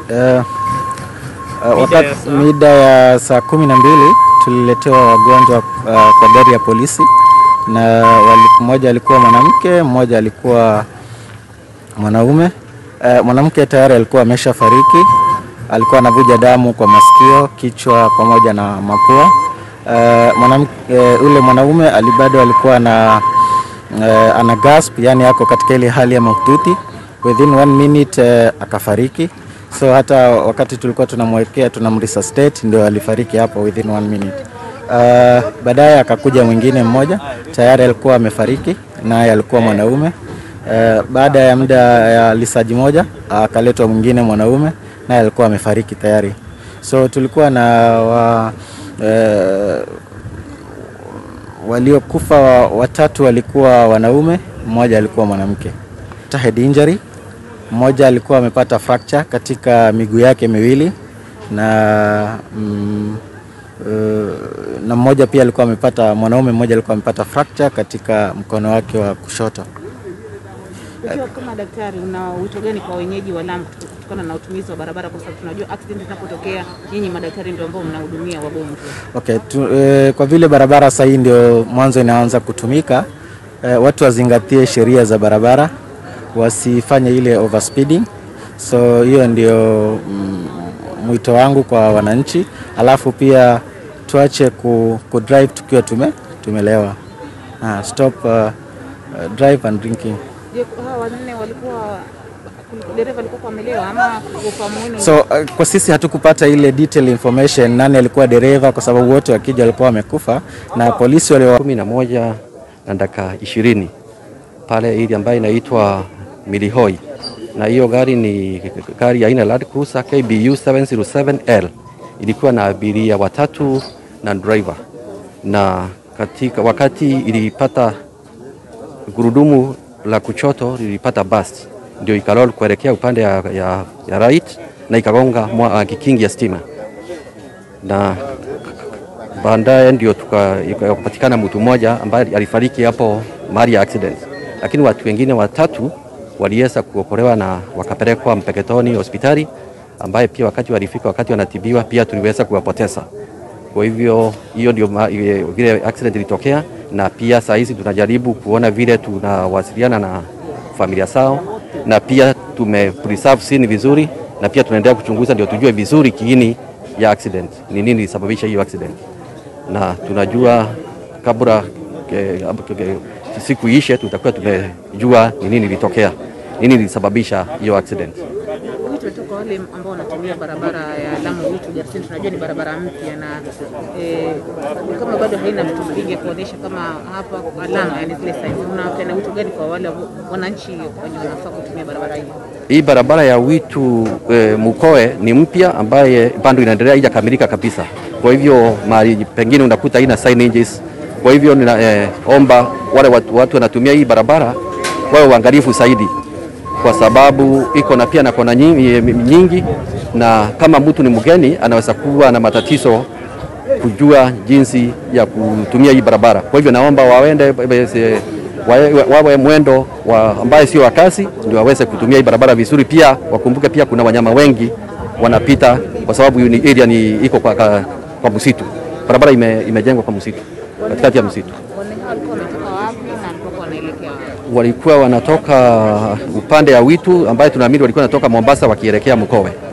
uh, uh, wakati mida ya saa kumi na mbili tuliletewa wagonjwa uh, kwa gari ya polisi na wali, mmoja alikuwa mwanamke, mmoja alikuwa mwanaume. Uh, mwanamke tayari alikuwa ameshafariki, alikuwa anavuja damu kwa masikio, kichwa pamoja na mapua. Uh, mwanamke uh, ule mwanaume alibado alikuwa na uh, ana gasp, yani ako katika ile hali ya mahututi. Within one minute uh, akafariki. So hata wakati tulikuwa tunamwekea tunamresuscitate, ndio alifariki hapo within one minute. Uh, baadaye akakuja mwingine mmoja tayari alikuwa amefariki, naye alikuwa mwanaume. Uh, baada ya muda ya lisaji moja akaletwa mwingine mwanaume, naye alikuwa amefariki tayari. So tulikuwa na wa, uh, waliokufa wa, watatu walikuwa wanaume, mmoja alikuwa mwanamke. Head injury, mmoja alikuwa amepata fracture katika miguu yake miwili na mm, uh, na mmoja pia alikuwa amepata, mwanaume mmoja alikuwa amepata fracture katika mkono wake wa kushoto. Ukiwa kama daktari, una wito gani kwa wenyeji wa Lamu kutokana na utumizi wa barabara, kwa sababu tunajua accident zinapotokea, nyinyi madaktari ndio ambao mnahudumia wagonjwa? Okay, tu, eh, kwa vile barabara sasa hii ndio mwanzo inaanza kutumika eh, watu wazingatie sheria za barabara, wasifanye ile overspeeding. So hiyo ndio mm, mwito wangu kwa wananchi, alafu pia tuache ku, ku drive tukiwa tume, tumelewa. Ah, stop uh, uh, drive and drinking. Je, hawa wanne walikuwa dereva alikuwa amelewa ama ufahamu wenu? So uh, kwa sisi hatukupata ile detail information nani alikuwa dereva, kwa sababu wote wakija walikuwa wamekufa na polisi wali kumi na moja na dakika ishirini pale ili ambayo inaitwa Milihoi, na hiyo gari ni gari aina Land Cruiser KBU 707L ilikuwa na abiria watatu na driver, na katika wakati ilipata gurudumu la kuchoto lilipata bust, ndio ikalol kuelekea upande ya, ya, ya right na ikagonga mwa kikingi ya stima na baadaye ndio tukapatikana mtu mmoja ambaye alifariki hapo mahali ya accident, lakini watu wengine watatu waliweza kuokolewa na wakapelekwa Mpeketoni hospitali, ambaye pia wakati walifika, wakati wanatibiwa, pia tuliweza kuwapoteza. Kwa hivyo hiyo ndio vile accident ilitokea, na pia saa hizi tunajaribu kuona vile tunawasiliana na familia zao, na pia tume preserve scene vizuri, na pia tunaendelea kuchunguza ndio tujue vizuri kiini ya accident ni nini ilisababisha hiyo accident na tunajua kabla ke, ke, siku ishe tutakuwa tumejua ni nini ilitokea, nini ilisababisha hiyo accident. Wito tu kwa wale ambao wanatumia barabara ya Lamu Witu Garsen, tunajua ni barabara mpya na eh, kama bado haina vitu vingi kuonyesha kama hapa alama, yani zile signs, unapeana wito gani kwa wale wananchi wenye wanafaa kutumia barabara hii? Hii barabara ya Witu e, Mukoe ni mpya ambaye bado inaendelea haijakamilika kabisa. Kwa hivyo mahali pengine unakuta haina signages. Kwa hivyo ninaomba e, wale watu, watu wanatumia hii barabara wawe uangalifu zaidi, kwa sababu iko na pia na kona nyingi, nyingi na kama mtu ni mgeni anaweza kuwa na matatizo kujua jinsi ya kutumia hii barabara. Kwa hivyo naomba waende wawe mwendo wa ambaye sio wa kasi, ndio waweze kutumia hii barabara vizuri. Pia wakumbuke pia kuna wanyama wengi wanapita, kwa sababu ni area ni iko kwa, kwa, kwa msitu. Barabara ime, imejengwa kwa msitu, katikati ya msitu. Walikuwa wanatoka upande ya Witu ambaye tunaamini walikuwa wanatoka Mombasa wakielekea Mkowe.